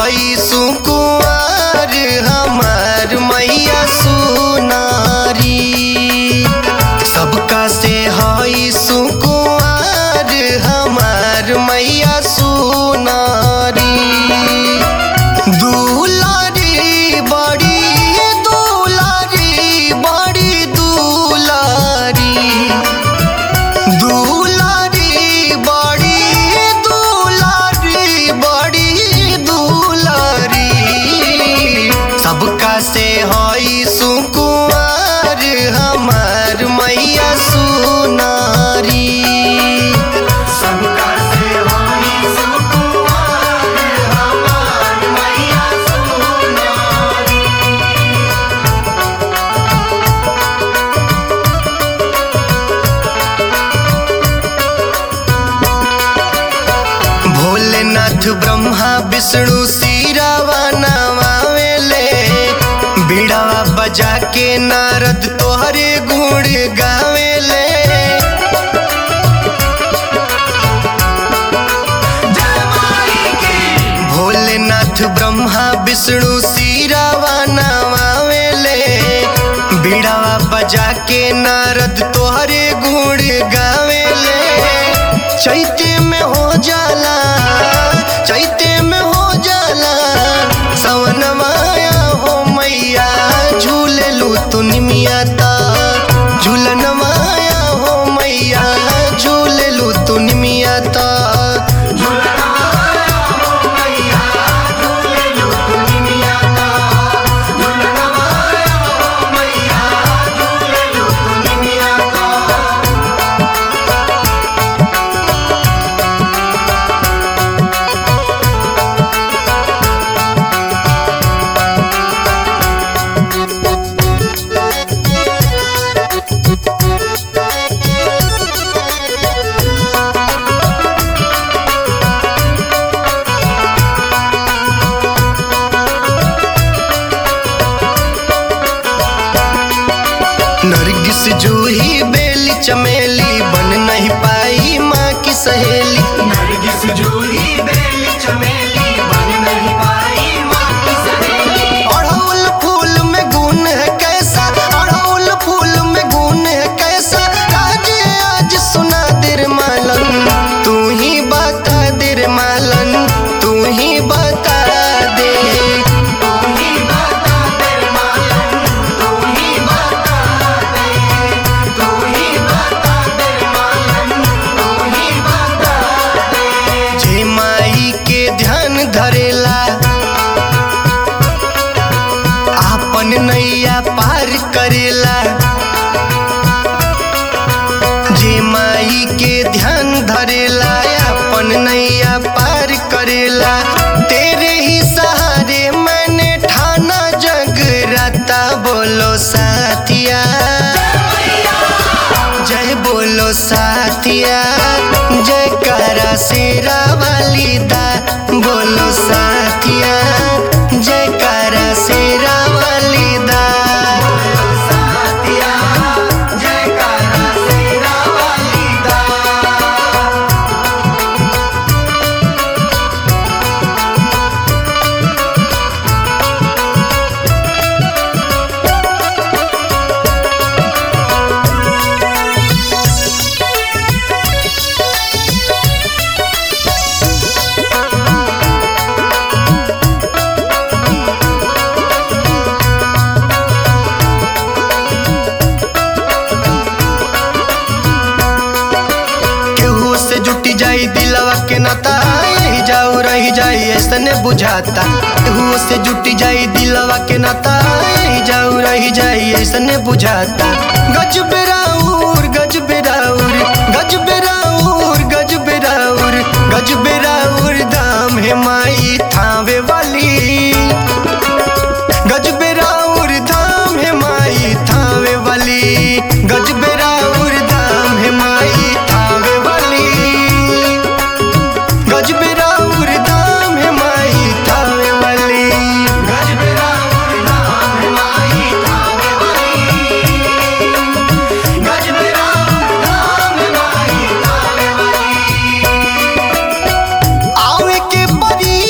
हई सुकुआर हमार मैया सुनारी सबका से हई सुकुआर हमार मैया सुनारी दुलारी बड़ी दुलारी बड़ी दुलारी दुलारी बड़ी दुलारी बड़ी दुलारी सबका से हई सुकुआर हमार मैया सुनारी सबका से हई सुकुआर हमार मैया सुनारी भोलेनाथ ब्रह्मा विष्णु सिरावा नवावेले बीड़ावा बजा के नारद तोहरे गुण गावेले भोलेनाथ ब्रह्मा विष्णु सिरावा नवावेले बीड़ावा बजा के नारद तोहरे गुण गावेले चैते में हो जाला चैते में हो जाला सवन माया हो मैया झूले लू तू निमिया ता झूलन माया हो मैया झूले लू तू निमिया ता नरगिस जूही बेली चमेली बन नहीं पाई माँ की सहेली नरगिस जूही बेली चमेली बन नहीं पाई माँ की सहेली अड़हुल फूल में गुण है कैसा अड़हुल फूल में गुण है कैसा आज आज सुना दिर मालन तू ही बता दिर मालन तू ही बता दे तू ही बता दे मालन तू ही बता दे तू ही बता दे मालन तू ही बता दे जे माई के ध्यान धरेला आपन नैया पार करेला जे माई के ध्यान धरेला अपन नैया पार करेला तेरे ही सहारे मैंने ठाना जगराता बोलो साथिया जय बोलो साथिया जय करा शेरा वाली दा बोलो साथिया जय करा शेरा वाली दा साथिया जयकारा शेरा वाली दा केहू से जुटी जाई दिलवा के नाता यही जाऊ रही जाई ऐसने बुझाता केहू से जुटी जाई दिलवा के नाता यही जाऊ रही जाई ऐसने बुझाता गज बेराउर गज बेराउर गज बेराउर गज बेराउर गज बेराउर दाम है माई थावे वाली गज बेराउर धाम है माई थावे वाली गज बेराउर धाम है माई थावे वाली गज बेराउर धाम है माई थावे वाली गजबेरा नाम है माई थावे वाली गजबेरा नाम है माई थावे वाली आवे के परी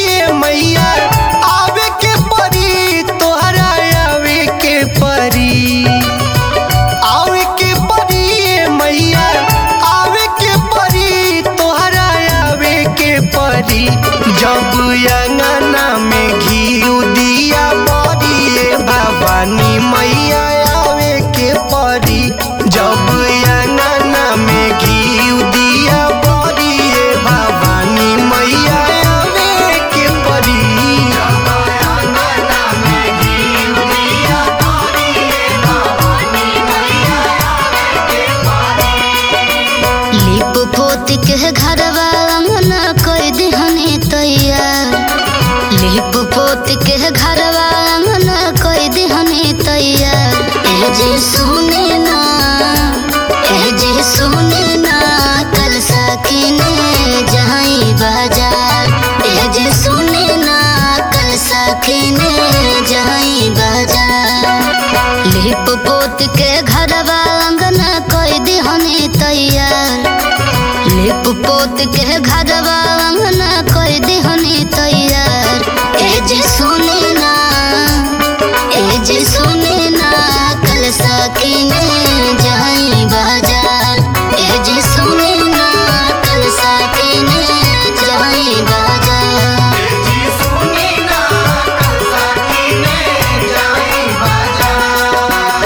के घरवा अंगना कोई दिहनी तैयार लिप पोत के घरवा अंगना कोई दिहनी तैयार ए जी सुने ना ए जी सुने ना कल सकीने जाई बाजार ए जी सुने ना कल सकीने जाई बाजार लिप पोत के घरवा अंगना कोई दिहनी तैयार लिप पोत के घरवा अंगना कोई दिहनी तैयार ए जी सुने ना ए जी सुने ना कल सकीने जाई बाजार ए जी सुने ना कल सकीने जाई बाजार जी सुनी ना कल सकीने जाई बाजार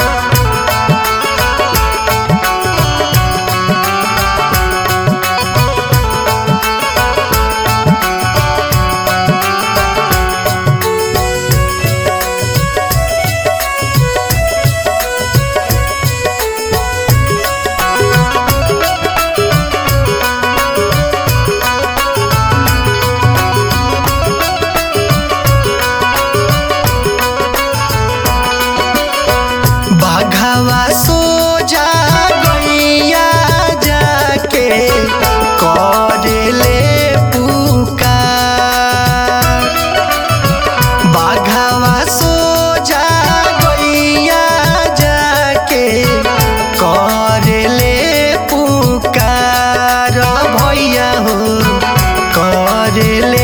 बाघावा सो जा गैया जाके करेले पुकार बाघावा सो जा गैया जाके करेले पुकार भैया हो करेले